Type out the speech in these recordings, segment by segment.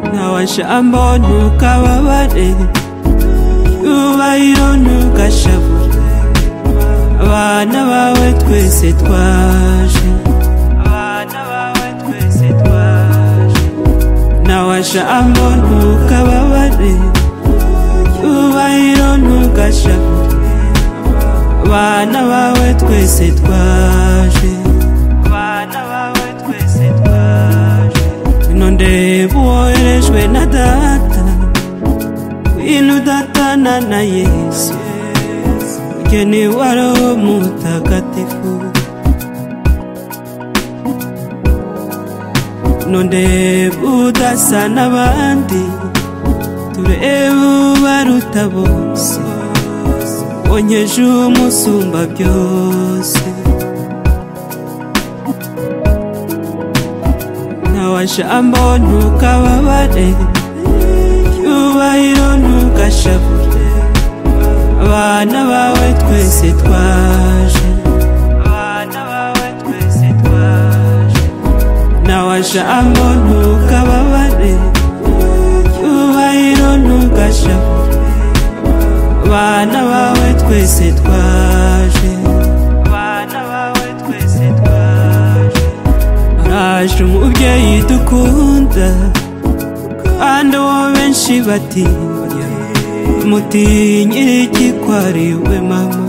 kansha mbonye ukababare yubahiro ntugashavure abana bawe twese twaje abana bawe twese twaje nawe jambo ntukababare yubahiro ntugashavure abana bawe twese twaje abana bawe twese twaje ngwino ndeba uwoherejwe na data ngwino udatana na yesu mugeni wa roho mutagatifu ngwino ndeba udasa n'abandi turebe ubaruta bose wonyeje umusumba byose nawe jambo ntukababare cyubahiro ntugashavure abana bawe twese twaje abana bawe twese twaje nawe jambo ntukababare cyubahiro ntugashavure abana bawe twese twaje abana bawe twese twaje araje umubyeyi dukunda kandi uwo benshi batinya mutinyira igikwariwe mama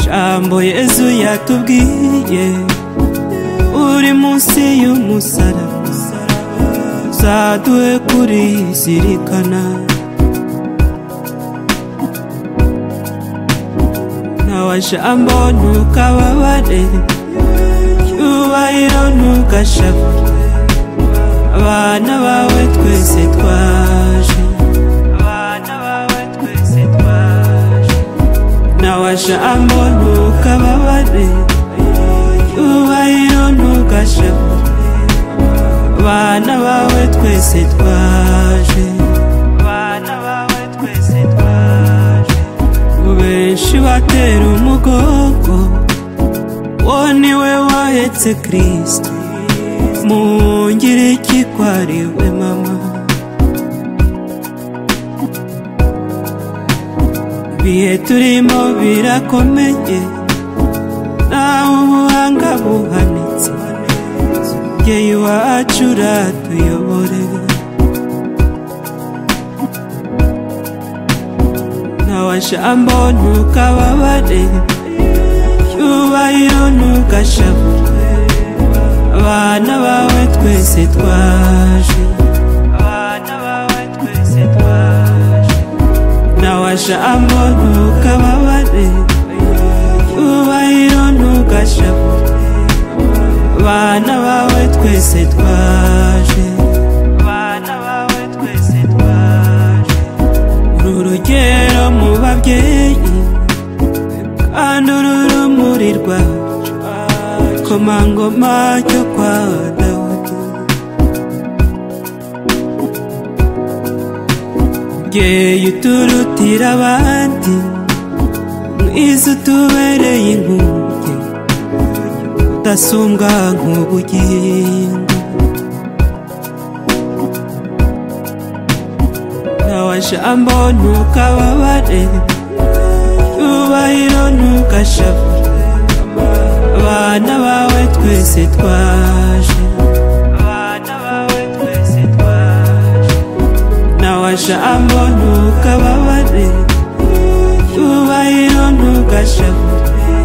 jambo yezu yatubwiye uri munsi y'umusaraba uzaduhe kurizirikana nawe jambo ntukababare cyubahiro ntugashavure abana bawe twese twaje abana bawe twese twaje nawe jambo ntukababare cyubahiro ntugashavure abana bawe twese twaje abana bawe twese twaje benshi batera umugongo wo ni we wahetse kirisito mungire ikikwariwe mama ibihe turimo birakomeye nawe ubuhanga buhanitse umubyeyi wacu uratuyobore nawe jambo ntukababare cyubahiro ntugashavure abana bawe twese twaje abana bawe twese twaje nawe jambo ntukababare cyubahiro ntugashavure abana bawe twese twaje abana bawe twese twaje uru rugero mu babyeyi kandi uru rumuri rwacu komangoma cyo kwa dawudi mubyeyi uturutira abandi mwiza utubereye inkunge udasumbwa nk'ubugingo nawe jambo ntukababare cyubahiro ntugashavure abana bawe twese twaje abana bawe twese twaje nawe jambo ntukababare cyubahiro ntugashavure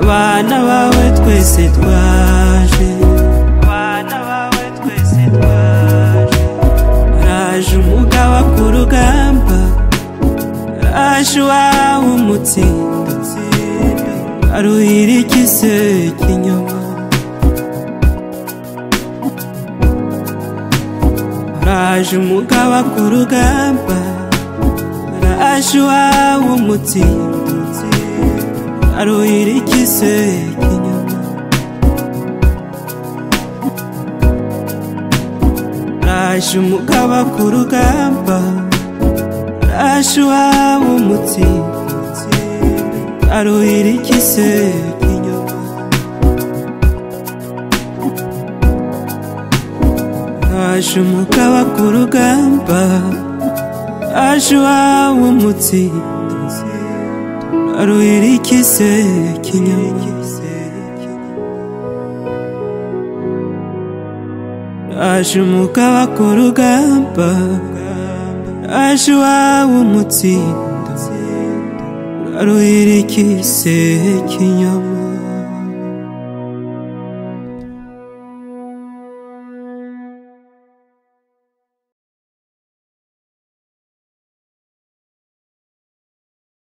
abana bawe twese twaje abana bawe twese twaje araje umugaba ku rugamba araje uwawe umutsindo aruhira ikise cy'inyuma araje umugaba ku rugamba araje uwawe umutsindo aruhira ikise inyuma raje umugaba ku rugamba raje uwaba umutsinzi aruhira ikise inyuma haje umugaba ku rugamba haje iwawe umutsinzi aruhira ikise kinyoma haje umugaba ku rugamba haje iwawe umutsinzi aruhira ikise kinyoma